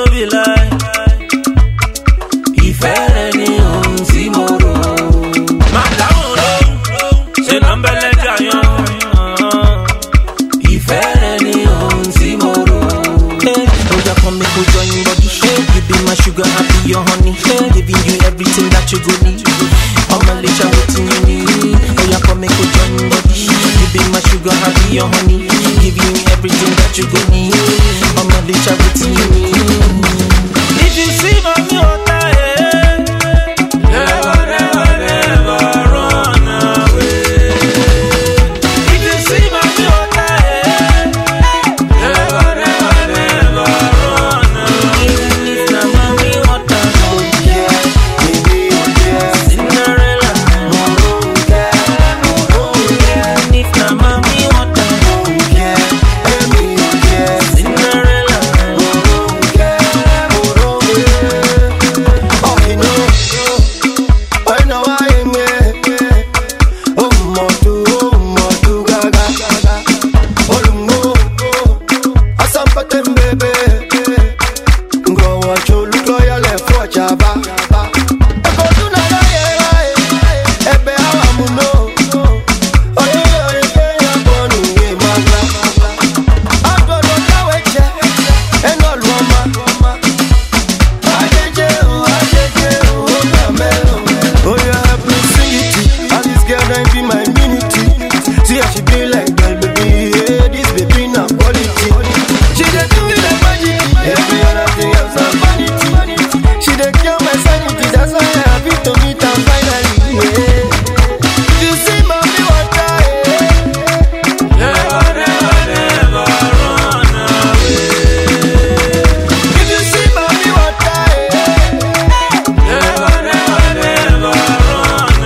no be lie. Ìfẹ́ rẹ ni ohun tí mo rò. Máa dáhùn lóhùn, ṣe náà ń bẹ́lẹ̀ jàyàn. Ìfẹ́ rẹ ni ohun tí mo rò. Hey, oh yeah, come make we join body. Hey, you be my sugar, I be your honey. Hey, giving you everything that you go need. I'm a little waiting you need. Oh yeah, come make we join body. You be my sugar, I be your honey. Giving you everything that you go need. I'm a little waiting you need. If you see mommy water, eh, never, never, never run away. If you see mommy water, eh, never, never, never run away. Even if na mommy water, oh Yeah, baby, oh yeah. Cinderella, Oh yeah, oh yeah, even if na mommy water, oh yeah, baby, oh yeah. Cinderella. Oh yeah, oh yeah. Oh, you know, I know I am yeah. Oh, motu, oh, motu, gaga. Oh, lungo, asampatem bebe. Go watch you look loyal and for chaba. Eko tu na na ye ye, ebe awa muno. Oye oye ke ya bonu ye maga. Agbolo kawe je, eno lu ọma. Ajeje o, ajeje o, o ga melo. Oh yeah, help me sing it. And this girl don't be my immunity. See how she be like girl, baby. Yeah, this baby na quality. She dey do me like magic. Every other thing else na vanity. She dey cure my sanity. That's why I happy to meet her finally. Yeah. You see, mommy, what I Never, never, never run away. If you see, mommy, what I Never, never, never run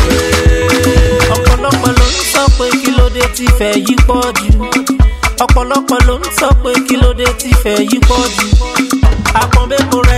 away. ọ̀pọ̀lọpọ̀ ló ń sọ pé kí ló dé tí fẹ́ yí pọ̀ jù ọ̀pọ̀lọpọ̀ ló ń sọ pé kí ló dé tí fẹ́ yí pọ̀ jù àpọ̀nbẹ́kọ̀rọ̀